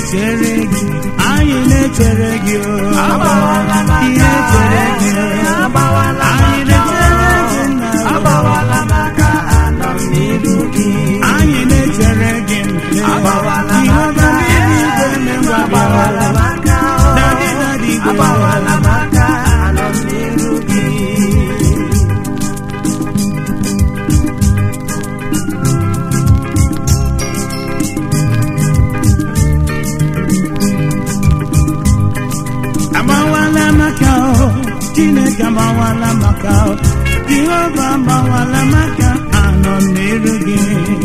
na-echere gị anyị na-echere gị o Agbawala m anyị aka, na-echere gị o agbawala m anyị aka, na-echere gị nna o agbawala m aka, anọ m n'iru gị. anyị na-echere gị nne Agbawala m Jehova aka, n'eluigwe na-enwe agbawala m aka, Daddy, daddy, go. agbawala m aka, anọ m n'iru gị. agbawala maka o chineke agbawala maka o jehova agbawala maka anọ m n'iru gị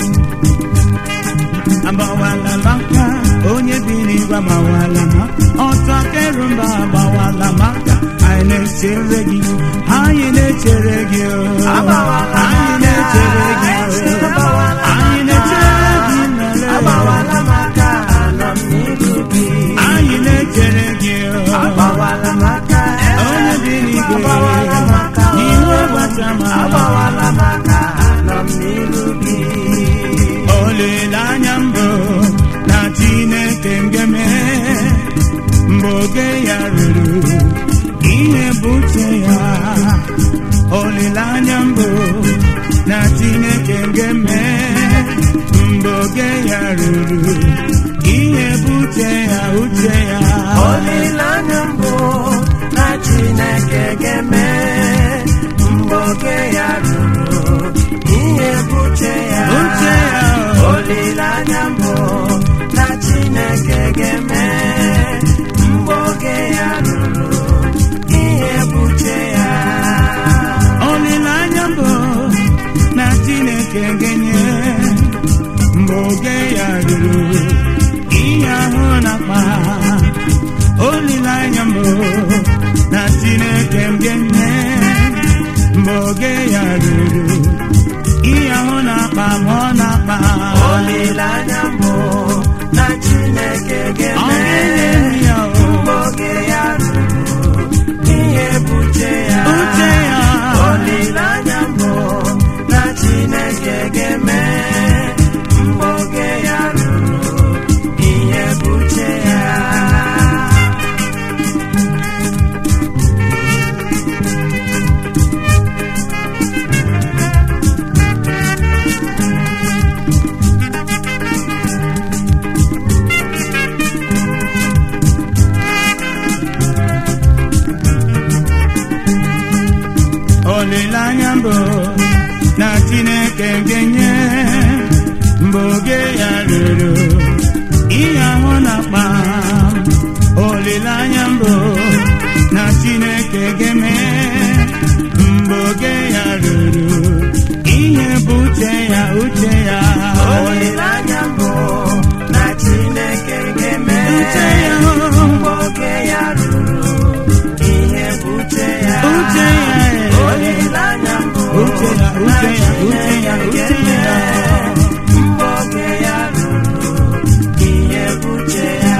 agbawala maka onye bi n'igwe agbawala maka ọtọ kerumba agbawala maka anyị na-echere gị anyị na-echere gị o Agbawala anyị na-echere gị o Agbawala anyị na-echere gị nlele Agbawala m aka, anọ m n'iru gị. anyị na-echere gị o Agbawala m aka, onye dị n'igwe agbawala m aka, iwe gbachama agbawala m aka, anọ m n'iru gị. olileanya mbụ na chineke ngeme mgbe oge ya ruru ihe bụ uche ya olileanya mbụ na chineke ngeme mgbe oge ya ruru ihe bụ uche ya uche ya Olileanya mbụ na Chineke ga-eme mgbe oge ya ruru ihe bụ uche ya. uche ya Olileanya mbụ na Chineke ga-eme mgbe oge ya ruru ihe bụ uche ya. olileanya mbụ na chineke ga-enye mgbe oge ya ruru ihe ahụ na-akpa olileanya mbụ na chineke ga-enye mgbe oge ya ruru ihe ahụ na-akpa ma ọ na-akpa Olileanya mbụ na Chineke ọ ga-eme ga-enye ya o. mgbe oge ya ruru ihe bụ uche ya. uche ya Olileanya mbụ na Chineke ga-eme mgbe oge ya ruru ihe bụ uche ya. olileanya mbụ na chineke ga-enye mgbe oge ya ruru ihe ahụ na-akpa olileanya mbụ na chineke ga-eme mgbe oge ya ruru ihe bụ uche ya uche ya Olileanya mbụ na Chineke ga-eme uche ya mgbe oge ya ruru ihe bụ uche ya. uche ya Olileanya mbụ uche ya uche ya uche ya uche ya mgbe oge ya ruru ihe bụ uche ya.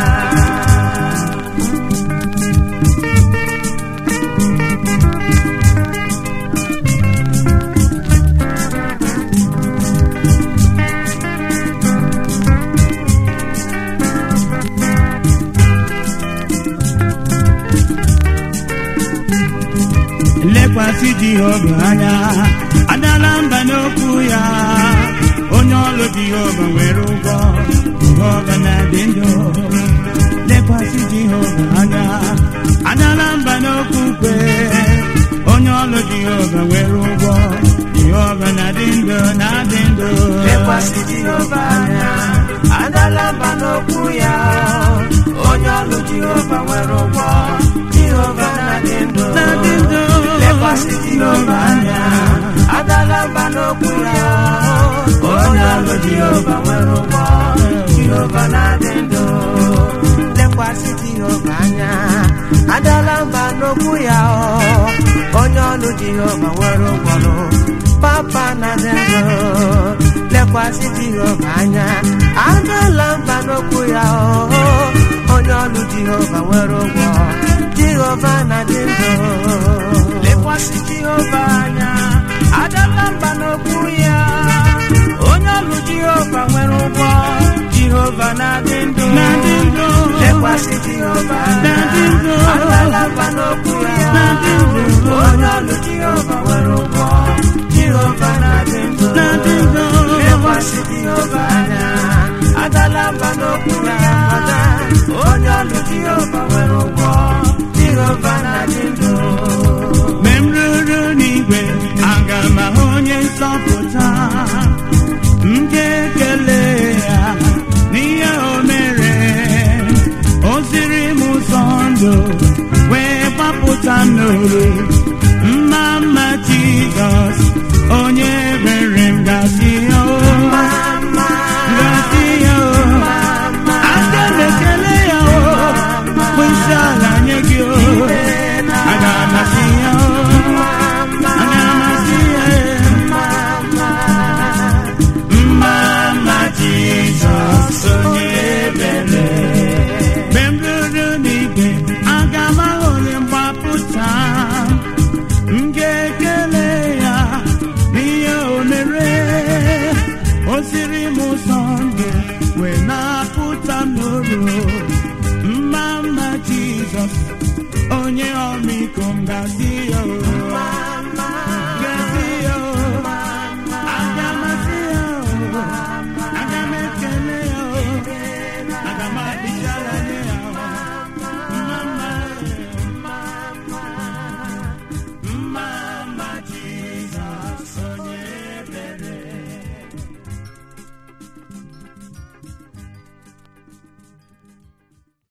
lekwasị jehova anya adala mba n'okwu ya onye ọlụ jehova nwere ụgwọ jehova na-adị ndụ lekwasị jehova anya adala mba n'okwu kwe onye ọlụ jehova nwere ụgwọ jehova na-adị ndụ na-adị ndụ lekwasị Jehova anya adala mba n'okwu ya onye ọlụ Jehova nwere ụgwọ Jehova na-adị ndụ Na-adị ndụ. lekwasị Jehova anya adala mba n'okwu ya onye ọlụ Jehova nwere ụgwọ Jehova na-adị ndụ lekwasị Jehova anya adala mba n'okwu ya onye ọlụ Jehova nwere ụgwọ papa na-adị ndụ lekwasị Jehova anya adala mba n'okwu ya onye ọlụ Jehova nwere ụgwọ Jehova na-adị ndụ lekwasị Jehova anya adala mba n'okwu ya onye ọlụ Jehova nwere ụgwọ Jehova na-adị ndụ na-adị ndụ lekwasị Jehova Na-adị anya ndụ. adala mba n'okwu ya Na-adị ndụ. onye ọlụ Jehova nwere ụgwọ Jehova na-adị ndụ Na-adị ndụ. lekwasị Jehova anya adala mba n'okwu ya onye ọlụ Jehova nwere ụgwọ Jehova na-adị ndụ mgbe m ruru n'igwe aga m ahụ onye nzọpụta m ga-ekele ya n'ihe o mere o ziri m ụzọ ndụ wee gbapụta m n'oru